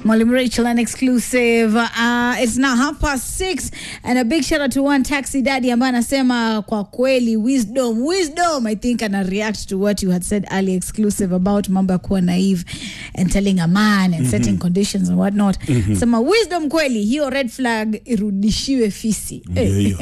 Mwalimu Rachel, an exclusive. Uh, it's now half past six and a big shout out to one taxi daddy ambaye anasema kwa kweli wisdom wisdom I think ana react to what you had said earlier exclusive about mambo ya kuwa naive and telling a man and setting conditions and whatnot sema wisdom kweli hiyo red flag irudishiwe fisi Ndio hiyo.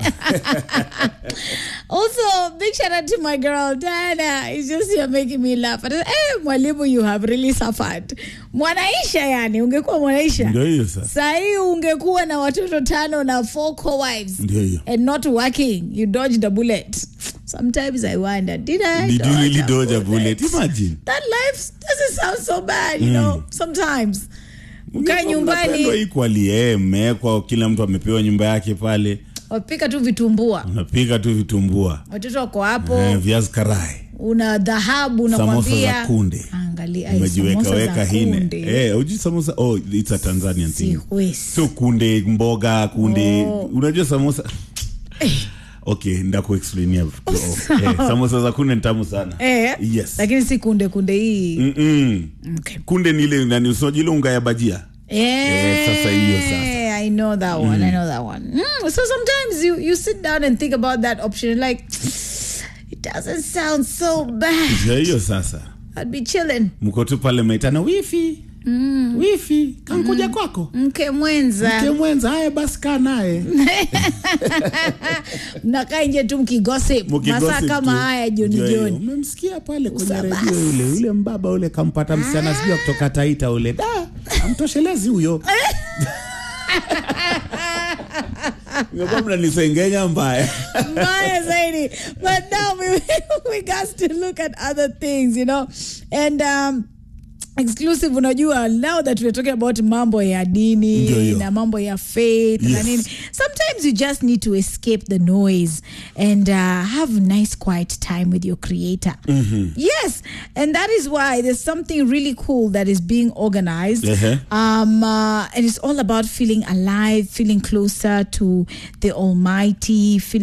Also, big shout out to my girl Diana. It's just you're making me laugh. And, hey, mwalimu, you have really suffered. Mwanaisha yani, ungekuwa mwanaisha. Ndio hiyo sasa. Sahii ungekuwa na watoto tano na four co-wives Ndio hiyo. and not working. You dodged a bullet. Sometimes I wonder, did I Did you really a dodge a bullet? Imagine. That life doesn't sound so bad, you know, sometimes. Ukae Mnapendwa nyumbani, equally, eh, mmewekwa kila mtu amepewa nyumba yake pale. wapika tu vitumbua. Unapika tu vitumbua. Watoto wako hapo. Eh, viazi karai. una dhahabu Samosa unakwambia za kunde. angalia ai, Umejiweka samosa weka za hine. kunde. Eh, uji samosa oh it's a Tanzanian thing. Siwezi. Sio kunde mboga kunde. Oh. Unajua samosa Okay, ndakuexplainia. Oh, eh, samosa za kunde ni tamu sana. Eh, Yes. lakini si kunde kunde hii Mm-mm. okay. Kunde ni ile nani usojile ile unga ya bajia. Eh, sasa hiyo sasa. I know that one. I know that one. Mm, so sometimes you you sit down and think about that option and like it doesn't sound so bad. Ndio hiyo sasa. I'd be chilling. Mko tu pale mnaitana wifi. Wifi, kankuja kwako. Mke mwenza Mke mwenza, haya basi kaa naye. mnakaa nje tu mkigossip masaa Mkigossip kama tu. haya jioni Ndio hiyo. jioni. Umemsikia pale kwenye Usabasi. redio yule yule mbaba ule kampata msichana sijui kutoka Taita ule. Da, amtoshelezi huyo. Ngekuwa mnanisengenya mbaya. Maya zaidi. But now we we got to look at other things, you know. And um exclusive unajua now that we're talking about mambo ya dini Ndio hiyo. na mambo ya faith na Yes. nini sometimes you just need to escape the noise and uh, have nice quiet time with your creator yes and that is why there's something really cool that is being organized Uh-huh. um, uh, and it's all about feeling alive feeling closer to the almighty feeling